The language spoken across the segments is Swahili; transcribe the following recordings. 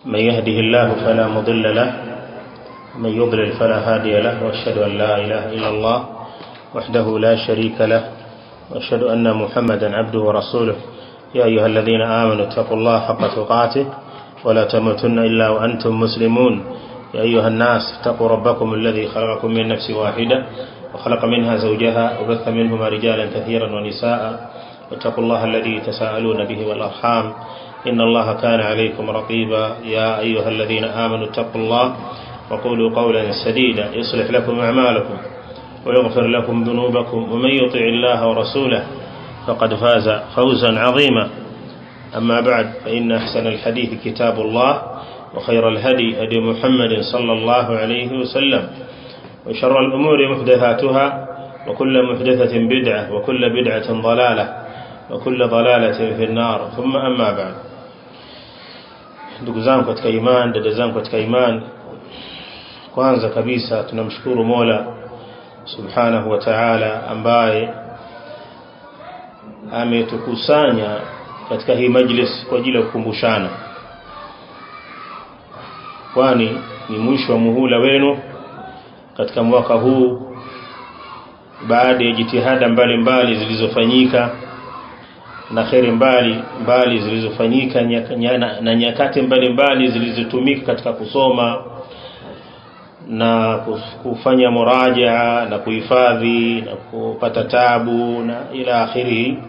من يهده الله فلا مضل له من يضلل فلا هادي له واشهد ان لا اله الا الله وحده لا شريك له واشهد ان محمدا عبده ورسوله يا ايها الذين امنوا اتقوا الله حق تقاته ولا تموتن الا وانتم مسلمون يا ايها الناس اتقوا ربكم الذي خلقكم من نفس واحده وخلق منها زوجها وبث منهما رجالا كثيرا ونساء واتقوا الله الذي تساءلون به والارحام إن الله كان عليكم رقيبا يا أيها الذين آمنوا اتقوا الله وقولوا قولا سديدا يصلح لكم أعمالكم ويغفر لكم ذنوبكم ومن يطع الله ورسوله فقد فاز فوزا عظيما أما بعد فإن أحسن الحديث كتاب الله وخير الهدي هدي محمد صلى الله عليه وسلم وشر الأمور محدثاتها وكل محدثة بدعة وكل بدعة ضلالة وكل ضلالة في النار ثم أما بعد ndugu zangu katika iman dada zangu katika iman kwanza kabisa tunamshukuru Mola subhanahu wa ta'ala ambaye ametukusanya katika hii majlis kwa ajili ya kukumbushana kwani ni mwisho wa muhula wenu katika mwaka huu baada ya jitihada mbalimbali zilizofanyika na kheri mbali mbali zilizofanyika na nyakati mbalimbali zilizotumika katika kusoma na kufanya murajaa na kuhifadhi na kupata tabu na ila akhiri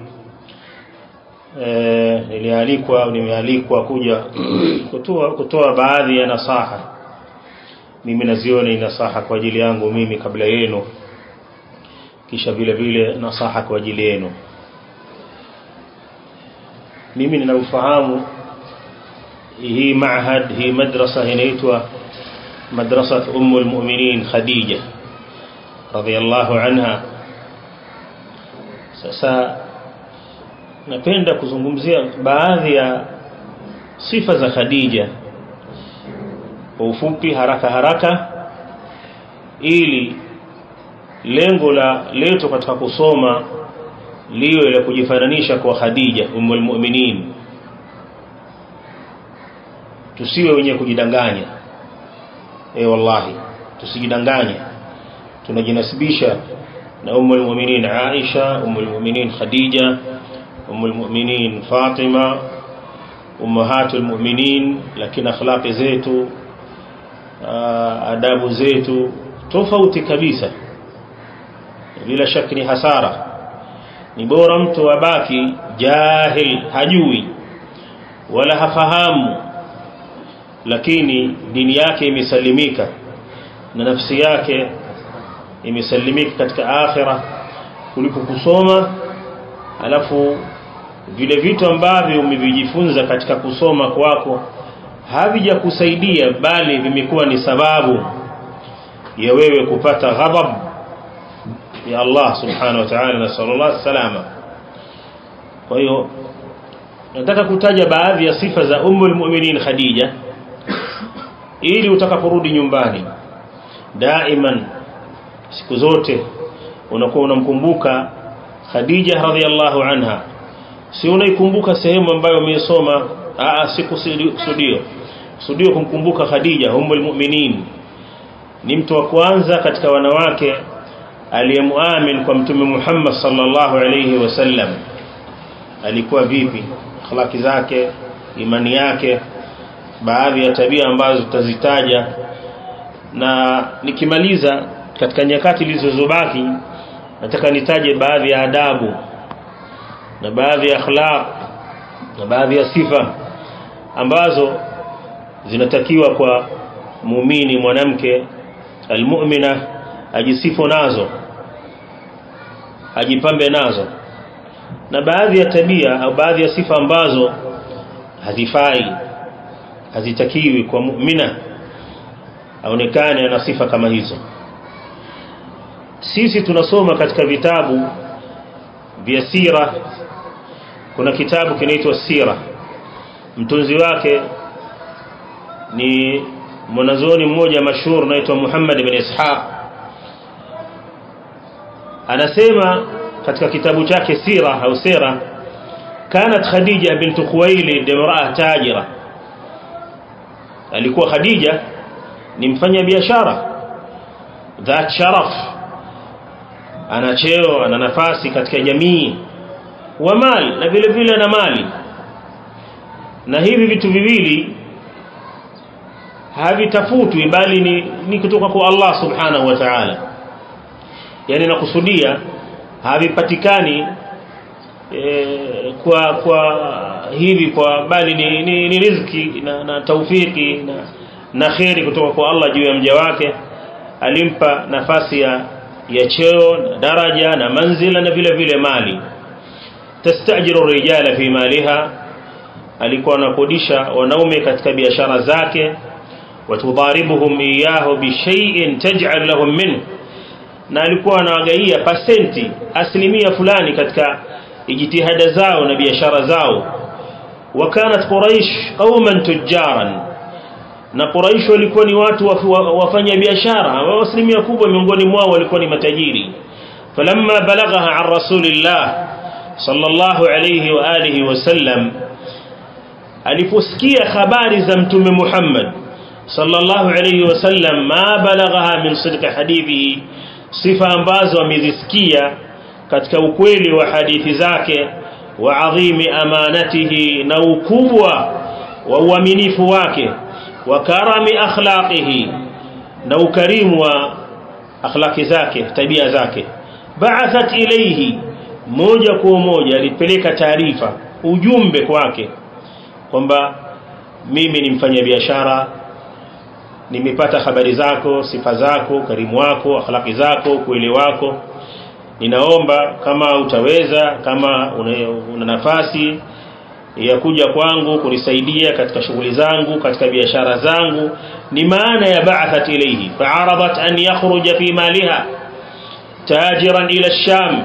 e, nilialikwa au nimealikwa kuja kutoa kutoa baadhi ya nasaha mimi naziona ni nasaha kwa ajili yangu mimi kabla yenu kisha vile vile nasaha kwa ajili yenu mimi ninaufahamu hii maahad hii madrasa inaitwa madrasa ummu almu'minin khadija radhiyallahu anha sasa napenda kuzungumzia baadhi ya sifa za khadija kwa ufupi haraka haraka ili lengo la leto katika kusoma liwe la kujifananisha kwa Khadija ummul mu'minin tusiwe wenye kujidanganya eh wallahi tusijidanganye tunajinasibisha na ummul mu'minin Aisha ummul mu'minin Khadija ummul mu'minin Fatima ummahatul mu'minin lakini akhlaqi zetu adabu zetu tofauti kabisa bila shaka ni hasara ni bora mtu abaki jahil hajui wala hafahamu lakini dini yake imesalimika na nafsi yake imesalimika katika akhira kuliko kusoma alafu vile vitu ambavyo umevijifunza katika kusoma kwako havijakusaidia bali vimekuwa ni sababu ya wewe kupata ghadhab ya Allah subhanahu wa ta'ala na sallallahu salama kwa hiyo nataka kutaja baadhi ya sifa za ummul mu'minin Khadija ili utakaporudi nyumbani daiman siku zote unakuwa unamkumbuka Khadija radhiallahu anha si unaikumbuka sehemu ambayo umesoma aa si kusudio kusudio kumkumbuka Khadija ummul mu'minin ni mtu wa kwanza katika wanawake aliyemuamin kwa mtume Muhammad sallallahu alayhi wasallam alikuwa vipi akhlaki zake imani yake baadhi ya tabia ambazo tutazitaja na nikimaliza katika nyakati zilizobaki nataka nitaje baadhi ya adabu na baadhi ya akhlaq na baadhi ya sifa ambazo zinatakiwa kwa muumini mwanamke almu'mina ajisifu nazo ajipambe nazo na baadhi ya tabia au baadhi ya sifa ambazo hazifai hazitakiwi kwa mu'mina aonekane ana sifa kama hizo sisi tunasoma katika vitabu vya sira kuna kitabu kinaitwa sira mtunzi wake ni mwanazuoni mmoja mashuhuri anaitwa Muhammad ibn Ishaq anasema katika kitabu chake sira au sira kanat khadija كانت خديجة بنت خويلد امرأة تاجرة alikuwa Khadija ni mfanya biashara dhat sharaf ana cheo ana nafasi katika jamii wa mali na vile vile na mali na hivi vitu viwili havitafutwi bali ni, ni kutoka kwa Allah subhanahu wa ta'ala yani nakusudia havipatikani e, kwa kwa hivi kwa bali ni, ni, ni riziki na, na taufiki na, na kheri kutoka kwa Allah juu ya mja wake alimpa nafasi ya ya cheo na daraja na manzila na vile vile mali tastajiru rijala fi maliha alikuwa anakodisha wanaume katika biashara zake watudharibuhum iyahu bishay'in taj'al lahum minhu na alikuwa anawagaia pasenti asilimia fulani katika ijtihada zao na biashara zao wakanat quraish qauman tujaran na quraish walikuwa ni watu wafanya biashara asilimia kubwa miongoni mwao walikuwa ni matajiri falamma balaghaha an rasulillah sallallahu alayhi wa alihi wasallam aliposikia habari za mtume Muhammad sallallahu alayhi wasallam ma balaghaha min sidq hadithi sifa ambazo amezisikia katika ukweli wa hadithi zake wa adhimi amanatihi na ukubwa wa uaminifu wake wa karami akhlaqihi na ukarimu wa akhlaqi zake tabia zake ba'athat ilayhi moja kwa moja alipeleka taarifa ujumbe kwake kwamba mimi ni mfanyabiashara nimepata habari zako sifa zako karimu wako akhlaqi zako ukweli wako ninaomba kama utaweza kama una, una nafasi ya kuja kwangu kunisaidia katika shughuli zangu katika biashara zangu ni maana ya ba'athat ilayhi fa'aradat an yakhruja fi maliha tajiran ila sham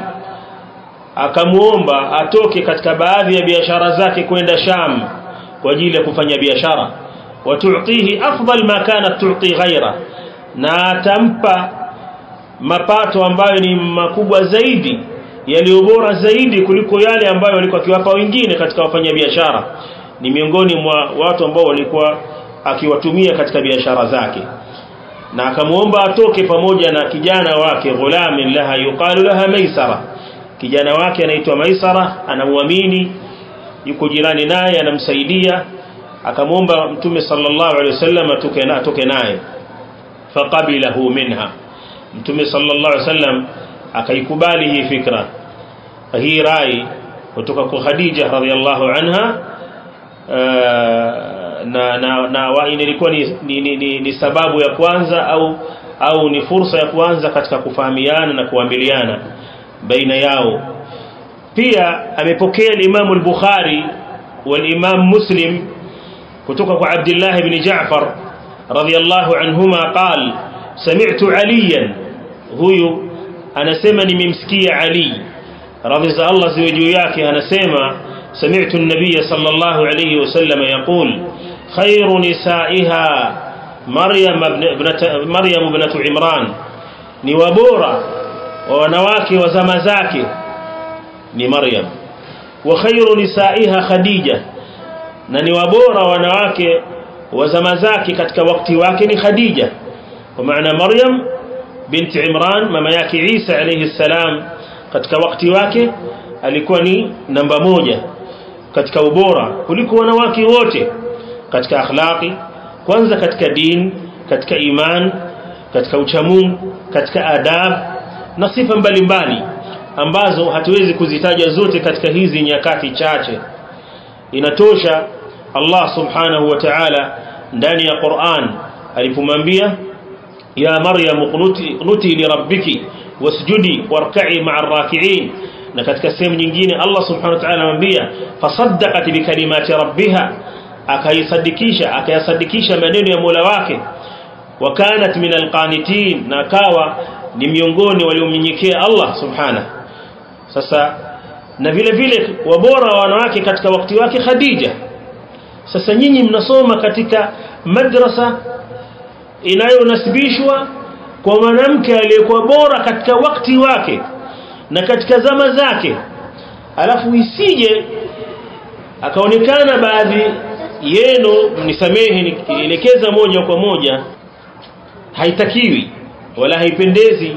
akamuomba atoke katika baadhi ya biashara zake kwenda sham kwa ajili ya kufanya biashara watu'tihi afdal ma kanat tu'ti ghaira na atampa mapato ambayo ni makubwa zaidi yaliyo bora zaidi kuliko yale ambayo walikuwa akiwapa wengine katika wafanyabiashara ni miongoni mwa watu ambao walikuwa akiwatumia katika biashara zake na akamuomba atoke pamoja na kijana wake ghulamin laha yuqalu laha maisara kijana wake anaitwa maisara anamuamini yuko jirani naye anamsaidia akamwomba mtume sallallahu alaihi wasallam atoke na atoke naye faqabilahu minha mtume sallallahu alaihi wasallam akaikubali hii fikra hii rai kutoka kwa Khadija radhiallahu anha na na na wa ilikuwa ni, ni, ni, ni, ni sababu ya kwanza au au ni fursa ya kwanza katika kufahamiana na kuambiliana baina yao pia amepokea Imam al-Bukhari wal-Imam Muslim kutoka kwa Abdullah ibn Ja'far radhiyallahu anhuma qal sami'tu aliyan huyu anasema nimemsikia Ali radhi za Allah ziwe juu yake anasema sami'tu an-nabiy sallallahu alayhi wasallam yaqul khayru nisaiha Maryam ibnat Maryam ibnat Imran ni wabora wa wanawake wa zama zake ni Maryam wa khayru nisaiha Khadija na ni wabora wanawake wa zama zake katika wakati wake ni Khadija kwa maana Maryam binti Imran mama yake Isa alayhi salam katika wakati wake alikuwa ni namba moja katika ubora kuliko wanawake wote katika akhlaqi kwanza katika din katika iman katika uchamungu katika adab na sifa mbalimbali ambazo hatuwezi kuzitaja zote katika hizi nyakati chache inatosha Allah subhanahu wa ta'ala ndani ya Qur'an alipomwambia ya Maryam qunuti qunuti li rabbiki wasjudi warka'i ma'ar raki'in na katika sehemu nyingine Allah subhanahu wa ta'ala anamwambia fasaddaqat bi kalimati rabbiha akaisadikisha akayasadikisha maneno ya Mola wake wa kanat min alqanitin na kawa ni miongoni waliomnyenyekea Allah subhanahu sasa na vile vile wabora wa wanawake katika wakati wake Khadija sasa nyinyi mnasoma katika madrasa inayonasibishwa kwa mwanamke aliyekuwa bora katika wakati wake na katika zama zake alafu isije akaonekana baadhi yenu mnisamehe nikielekeza moja kwa moja haitakiwi wala haipendezi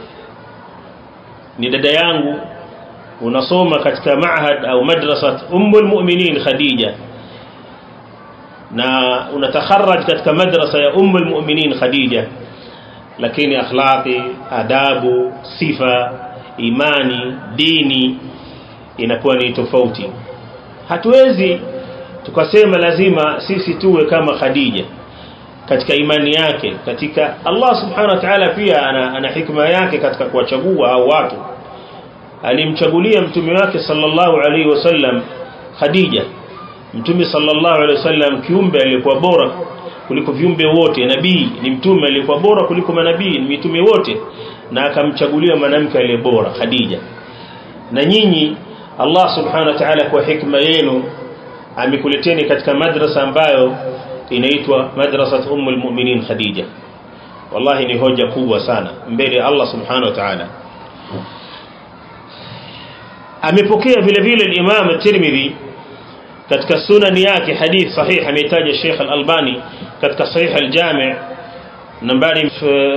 ni dada yangu unasoma katika maahad au madrasat ummul mu'minin khadija na unatakharaj katika madrasa ya ummul mu'minin khadija lakini akhlaqi adabu sifa imani dini inakuwa ni tofauti hatuwezi tukasema lazima sisi tuwe kama khadija katika imani yake katika Allah subhanahu wa ta'ala pia ana, ana hikma yake katika kuwachagua au watu alimchagulia mtume wake sallallahu alaihi wasallam Khadija mtume sallallahu alaihi wasallam kiumbe aliyekuwa bora kuliko viumbe wote nabii ni mtume aliyekuwa bora kuliko manabii ni mitume wote na akamchagulia mwanamke aliye bora Khadija na nyinyi Allah subhanahu wa ta'ala kwa hikma yenu amekuleteni katika madrasa ambayo inaitwa madrasat ummul mu'minin Khadija wallahi ni hoja kubwa sana mbele Allah subhanahu wa ta'ala amepokea vile vile al-Imam at-Tirmidhi katika sunani yake hadith sahih ametaja Sheikh al-Albani katika sahih al-Jami' nambari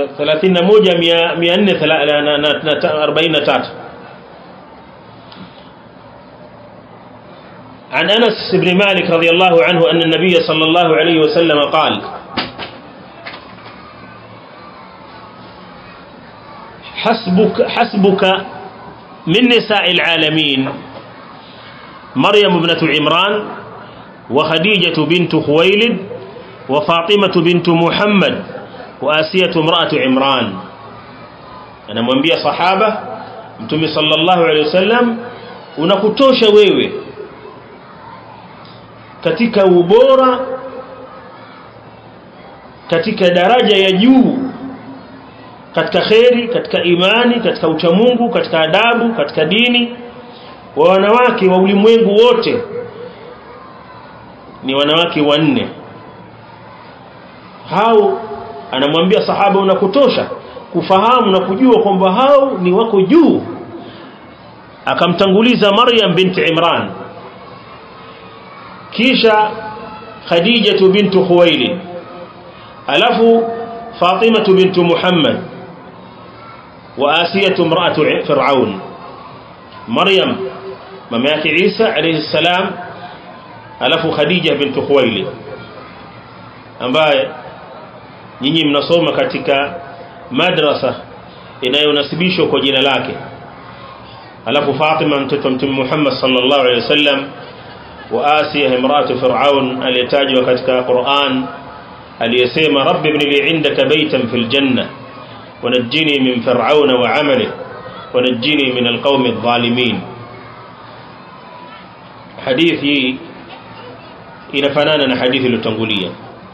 31443 عن أنس بن مالك رضي الله عنه أن النبي صلى الله عليه وسلم قال حسبك, حسبك من نساء العالمين مريم ابنة عمران وخديجة بنت خويلد وفاطمة بنت محمد وآسية امرأة عمران أنا mwambia sahaba mtume sallallahu alaihi wasallam unakutosha wewe katika ubora katika daraja ya juu katika kheri katika imani katika uchamungu katika adabu katika dini wa wanawake wa ulimwengu wote ni wanawake wanne hao anamwambia sahaba unakutosha kufahamu na kujua kwamba hao ni wako juu akamtanguliza Maryam binti Imran kisha Khadija bintu Khuwailid alafu Fatima bintu Muhammad wa Asiya imra'atu Fir'aun Maryam mama yake Isa alayhi salam alafu Khadija bintu Khuwailid ambaye nyinyi mnasoma katika madrasa inayonasibishwa kwa jina lake alafu Fatima mtoto wa Mtume Muhammad sallallahu alayhi wasallam wa Asiya imratu Fir'aun aliyetajwa katika Qur'an aliyesema rabbi ibn li indaka baytan fil janna ونجني من فرعون وعمله ونجني من القوم الظالمين حديثي inafanana na hadithi iliyotangulia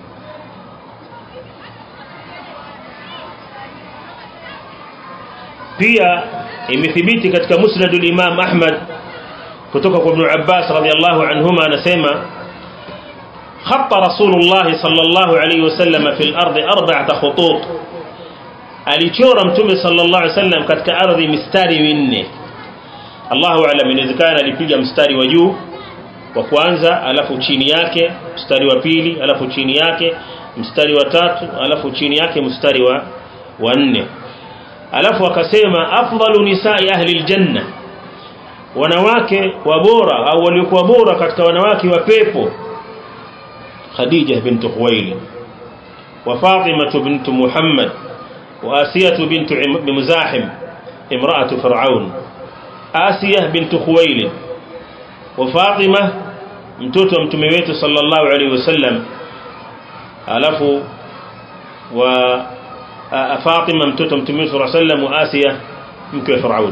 pia imethibiti katika musnad al-Imam Ahmad kutoka kwa Ibn Abbas radhiyallahu anhuma anasema خط رسول الله صلى الله عليه وسلم في الأرض أربعة خطوط alichora mtume sallallahu alaihi wasallam katika ardhi mistari minne Allahu aalam inawezekana alipiga mstari wa juu wa kwanza alafu chini yake mstari wa pili alafu chini yake mstari wa tatu alafu chini yake mstari wa wa nne alafu akasema afdalu nisai ahli aljanna wanawake wa bora au waliokuwa bora katika wanawake wa pepo Khadija bint Khuwailid wa Fatima bint Muhammad وآسية بنت مزاحم امرأة فرعون آسية بنت خويلد وفاطمة mtoto wa mtume wetu sallallahu alaihi wasallam alafu wa Fatima mtoto wa mtume sallallahu alaihi wasallam wa Asiya mke wa Firaun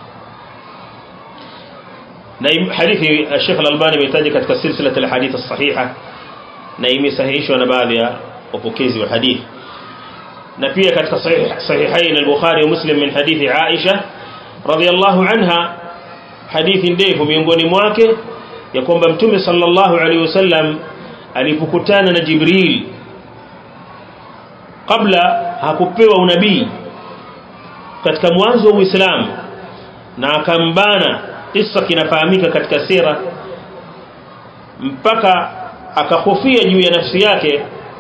na hadithi Sheikh Al-Albani ametaja katika silsila al-hadith as-sahiha na imesahihishwa na baadhi ya wapokezi wa hadithi na pia katika sahihain al-Bukhari wa Muslim min hadithi Aisha radhiyallahu anha hadithi ndefu miongoni mwake ya kwamba mtume sallallahu alaihi wasallam alipokutana na Jibril kabla hakupewa unabii katika mwanzo wa Uislamu na akambana kisa kinafahamika katika sira mpaka akahofia juu ya nafsi yake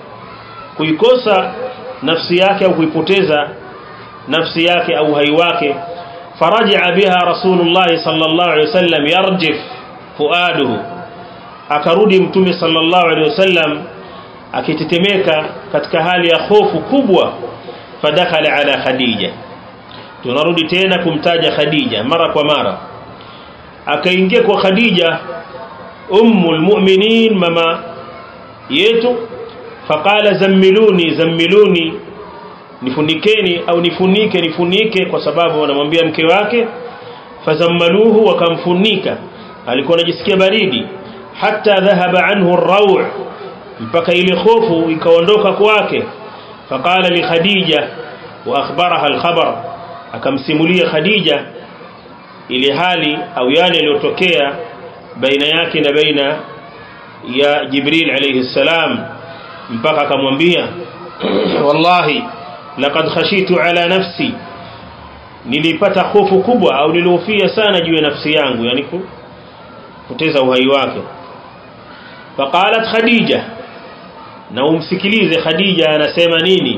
kuikosa nafsi yake au kuipoteza nafsi yake au hai wake فرجع بها رسول الله صلى الله عليه وسلم يرجف فؤاده akarudi mtume sallallahu alaihi wasallam akitetemeka katika hali ya hofu kubwa fadakhala ala khadija tunarudi tena kumtaja khadija mara kwa mara akaingia kwa khadija ummul mu'minin mama yetu faqala zammiluni zammiluni nifunikeni au nifunike nifunike kwa sababu wanamwambia mke wake fazammaluhu wakamfunika alikuwa anajisikia baridi hata dhahaba anhu ar mpaka ile hofu ikaondoka kwake faqala li khadija wa akhbaraha al-khabar akamsimulia khadija ile hali au yale yaliyotokea baina yake na baina ya jibril alayhi salam mpaka akamwambia wallahi laqad khashitu ala nafsi nilipata hofu kubwa au nilihofia sana juu ya nafsi yangu yani kupoteza uhai wake faqalat khadija na umsikilize khadija anasema nini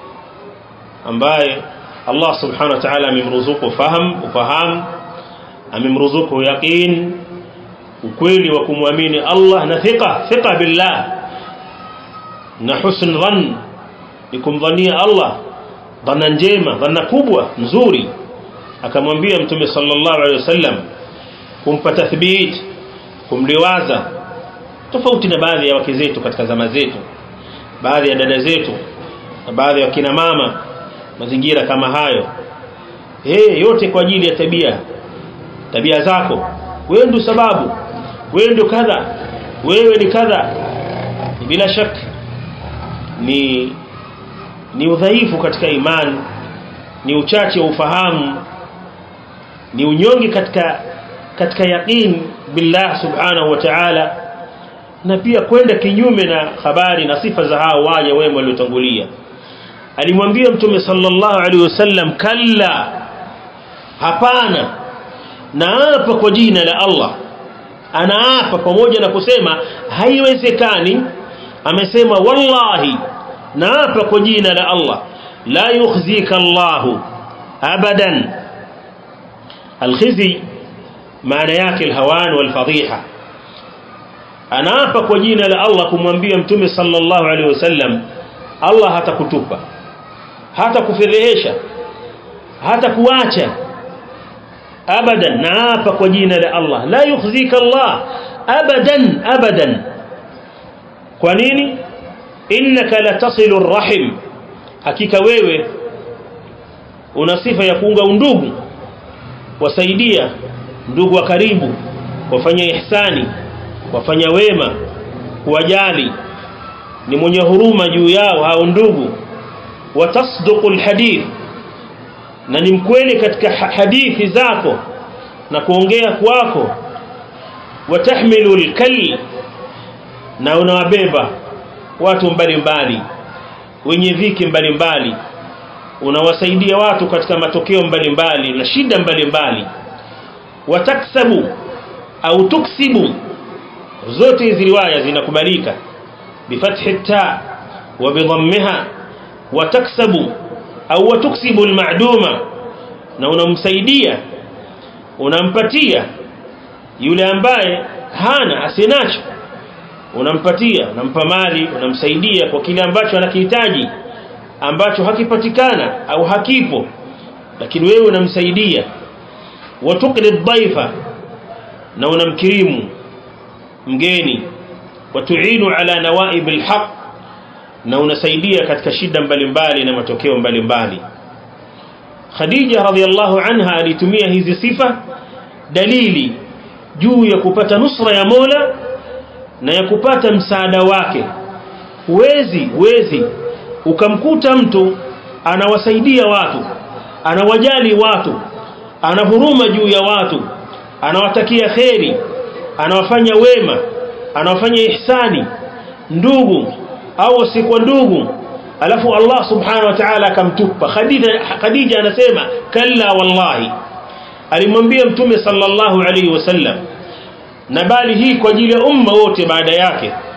ambaye Allah subhanahu wa ta'ala amemruzuku faham ufahamu amemruzuku yaqin ukweli wa kumwamini Allah na thika thika billah na husn dhann ni kumdhania Allah dhana njema dhana kubwa nzuri akamwambia mtume sallallahu alaihi wasallam kumpa tathbit kumliwaza tofauti na baadhi ya wake zetu katika zama zetu baadhi ya dada zetu na baadhi ya kina mama mazingira kama hayo hey, yote kwa ajili ya tabia tabia zako wewe ndio sababu wewe ndio kadha wewe ni kadha bila shaka ni ni udhaifu katika imani ni uchache wa ufahamu ni unyonge katika katika yaqin billah subhanahu wa ta'ala na pia kwenda kinyume na habari na sifa za hao waja wema waliotangulia alimwambia mtume sallallahu alaihi wasallam kalla hapana naapa kwa jina la Allah anaapa pamoja na kusema haiwezekani amesema wallahi naapa kwa jina la Allah la yukhzika Allah abadan alkhizi maana yake alhawan walfadhiha anaapa kwa jina la Allah kumwambia mtume sallallahu alaihi wasallam Allah hatakutupa hata kufedhehesha hata kuacha abadan naapa kwa jina la Allah la yukhzika Allah abadan abadan kwa nini innaka latasilu arrahim hakika wewe una sifa ya kuunga undugu wasaidia ndugu wa karibu wafanya ihsani wafanya wema kuwajali ni mwenye huruma juu yao hao ndugu watasduqu alhadith na ni mkweli katika hadithi zako na kuongea kwako watahmilu alkal na unawabeba watu mbalimbali wenye dhiki mbalimbali unawasaidia watu katika matokeo mbalimbali na shida mbalimbali wataksabu au tuksibu zote hizi riwaya zinakubalika bifathi ta wa bidhammiha wataksabu au watuksibu almaduma na unamsaidia unampatia yule ambaye hana asinacho unampatia unampa mali unamsaidia kwa kile ambacho anakihitaji ambacho hakipatikana au hakipo lakini wewe unamsaidia watukri dhaifa na unamkirimu mgeni watuinu ala nawaib alhaq na unasaidia katika shida mbalimbali na matokeo mbalimbali Khadija radhiallahu anha alitumia hizi sifa dalili juu ya kupata nusra ya Mola na ya kupata msaada wake huwezi huwezi ukamkuta mtu anawasaidia watu anawajali watu ana huruma juu ya watu anawatakia kheri anawafanya wema anawafanya ihsani ndugu au sikuwa ndugu alafu Allah subhanahu wa ta'ala akamtupa Khadija Khadija anasema kalla wallahi alimwambia mtume sallallahu alaihi wasallam na bali hii kwa ajili ya umma wote baada yake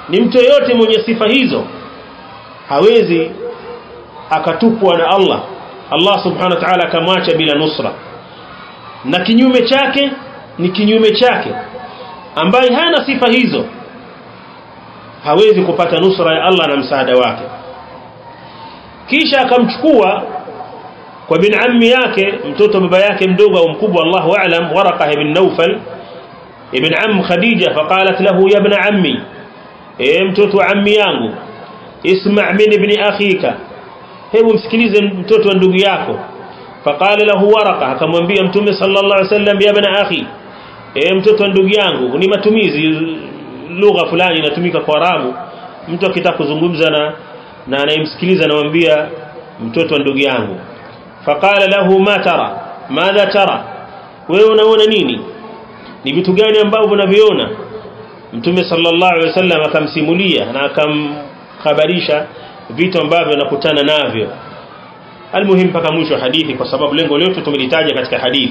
ni mtu yeyote mwenye sifa hizo hawezi akatupwa na Allah Allah subhanahu wa ta'ala akamwacha bila nusra na kinyume chake ni kinyume chake ambaye hana sifa hizo hawezi kupata nusra ya Allah na msaada wake kisha akamchukua kwa bin ammi yake mtoto baba yake mdogo au mkubwa Allahu a'lam Waraqah ibn Nawfal ibn am Khadija faqalat lahu ya ibn ammi e mtoto ammi yangu isma' min ibn akhika hebu msikilize mtoto wa ndugu yako faqala lahu Waraqah akamwambia mtume sallallahu alaihi wasallam ya ibn akhi e mtoto wa ndugu yangu ni matumizi lugha fulani inatumika kwa Arabu mtu akitaka kuzungumza na na anayemsikiliza anamwambia mtoto wa ndugu yangu faqala lahu ma tara madha tara wewe unaona nini ni vitu gani ambavyo unaviona mtume sallallahu alaihi wasallam akamsimulia na akamhabarisha vitu ambavyo anakutana navyo almuhim mpaka mwisho wa hadithi kwa sababu lengo letu tumelitaja katika hadithi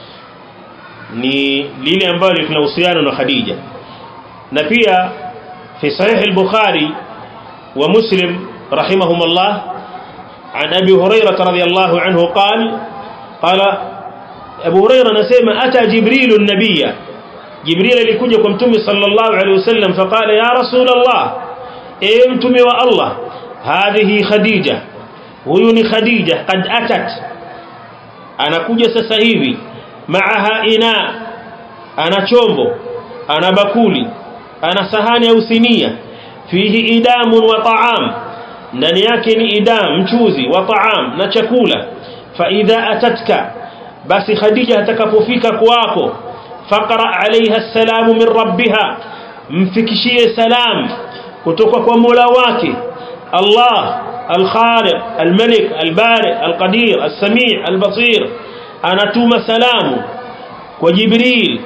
ni lile ambalo lina uhusiano na Khadija na pia fi sahih al-Bukhari wa Muslim rahimahumullah عن أبي هريرة رضي الله عنه قال قال أبو هريرة نسيما أتى جبريل النبي جبريل لكجكم تمي صلى الله عليه وسلم فقال يا رسول الله امتمي والله هذه خديجة ويوني خديجة قد أتت أنا كجة سسهيبي معها إناء أنا شومبو أنا بكولي أنا سهاني أو سنية فيه إدام وطعام ndani yake ni idam mchuzi wa taam na chakula fa idha atatka basi khadija atakapofika kwako faqra alaiha salamu min rabbiha mfikishie salam kutoka kwa Mola wake Allah الخالق الملك البارئ القدير السميع البصير anatuma salamu kwa Jibril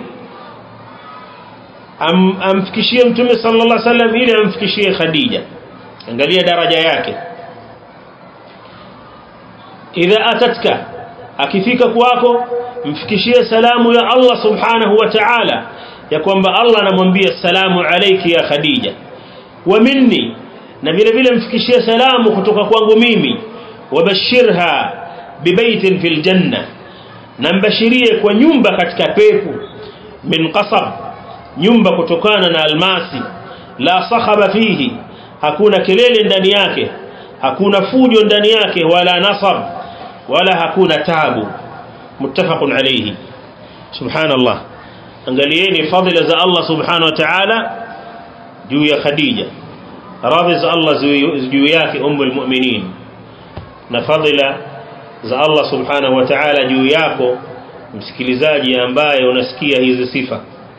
am, amfikishie mtume sallallahu alaihi wasallam ili amfikishie Khadija angalia daraja yake idha atatka akifika kwako mfikishie salamu ya Allah subhanahu wa ta'ala ya kwamba Allah anamwambia salamu alayki ya Khadija wa minni na vile vile mfikishie salamu kutoka kwangu mimi wabashirha bibaitin fil janna na mbashirie kwa nyumba katika pepo min qasab nyumba kutokana na almasi la sakhaba fihi hakuna kelele ndani yake hakuna fujo ndani yake wala nasab wala hakuna tabu muttafaqun alayhi subhanallah angalieni fadhila za Allah subhanahu wa ta'ala juu ya Khadija radhi za Allah juu yake ummul mu'minin na fadhila za Allah subhanahu wa ta'ala juu yako msikilizaji ambaye unasikia hizi sifa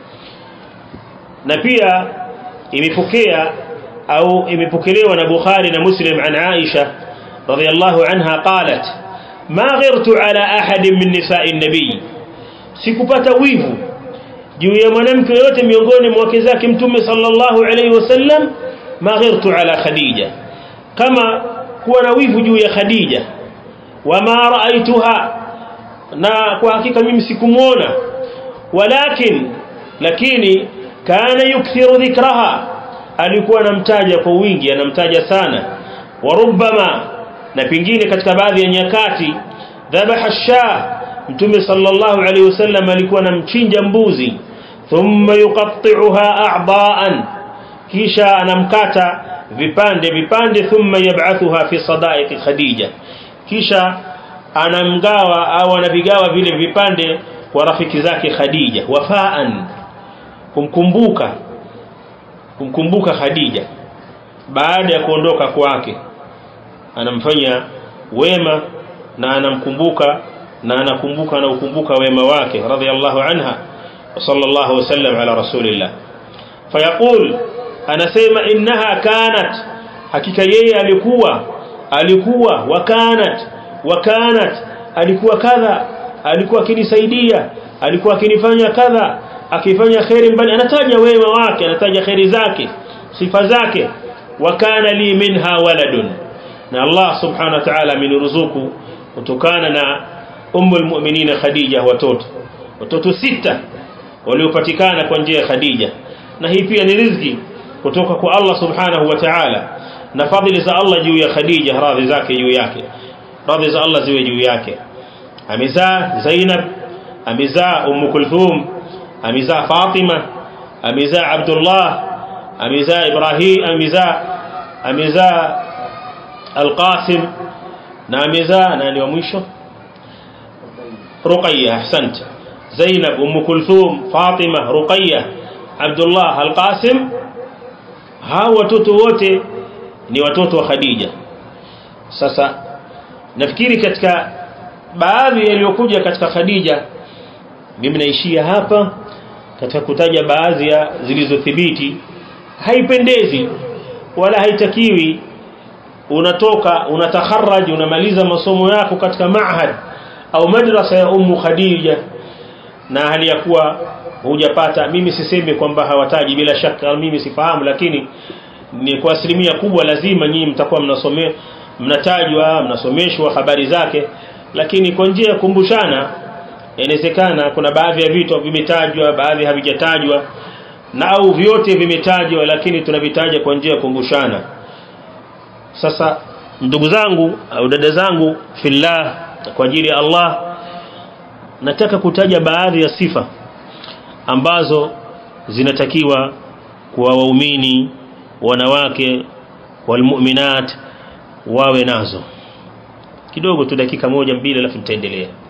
na pia imepokea au imepokelewa na Bukhari na Muslim an Aisha radhiyallahu anha qalat ma ghirtu ala ahadin min nisa'i an-nabi sikupata wivu juu ya mwanamke yote miongoni mwa wake zake mtume sallallahu alayhi wasallam ma ghirtu ala khadija kama kuwa na wivu juu ya khadija wama raaituha na kwa hakika mimi sikumuona walakin lakini kana yukthiru dhikraha alikuwa anamtaja kwa wingi anamtaja sana warubama na pingine katika baadhi ya nyakati dhabaha shah mtume sallallahu alaihi wasallam alikuwa anamchinja mbuzi thumma yuqatti'uha a'daan kisha anamkata vipande vipande thumma yab'athuha fi sadaiq khadija kisha anamgawa au anavigawa vile vipande kwa rafiki zake khadija wafaan kumkumbuka kumkumbuka khadija baada ya kuondoka kwake anamfanya wema na anamkumbuka na anakumbuka na ukumbuka wema wake radhiallahu anha وصلى الله وسلم على رسول الله فيقول anasema innaha kanat hakika yeye alikuwa alikuwa wakanat wakanat alikuwa kadha alikuwa akinisaidia alikuwa akinifanya kadha akifanya khairi mbali anataja wema wake anataja khairi zake sifa zake wakana li minha waladun na Allah subhanahu wa ta'ala ameniruzuku kutokana na ummul mu'minin Khadija watoto watoto sita waliopatikana kwa njia ya Khadija na hii pia ni riziki kutoka kwa Allah subhanahu wa ta'ala na fadhili za Allah juu ya Khadija radhi zake juu yake radhi za Allah ziwe juu yake amezaa Zainab amezaa Umm Kulthum amezaa Fatima amezaa Abdullah amezaa Ibrahim amezaa amezaa Al-Qasim na amezaa nani wa mwisho Ruqayya ahsant Zainab Umm Kulthum Fatima Ruqayya Abdullah Al-Qasim hawa watoto wote ni watoto wa Khadija sasa nafikiri katika baadhi yaliyokuja katika Khadija mimi naishia hapa katika kutaja baadhi ya zilizothibiti haipendezi wala haitakiwi unatoka unatakharaj unamaliza masomo yako katika maahad au madrasa ya ummu Khadija na hali ya kuwa hujapata mimi sisemi kwamba hawataji bila shaka mimi sifahamu lakini ni kwa asilimia kubwa lazima nyinyi mtakuwa mnasomea mnatajwa mnasomeshwa habari zake lakini kwa njia ya kumbushana inawezekana kuna baadhi ya vitu vimetajwa baadhi havijatajwa na au vyote vimetajwa lakini tunavitaja kwa njia ya kumbushana sasa ndugu zangu au dada zangu fillah kwa ajili ya Allah nataka kutaja baadhi ya sifa ambazo zinatakiwa kwa waumini wanawake walmu'minat wawe nazo kidogo tu dakika moja mbili alafu nitaendelea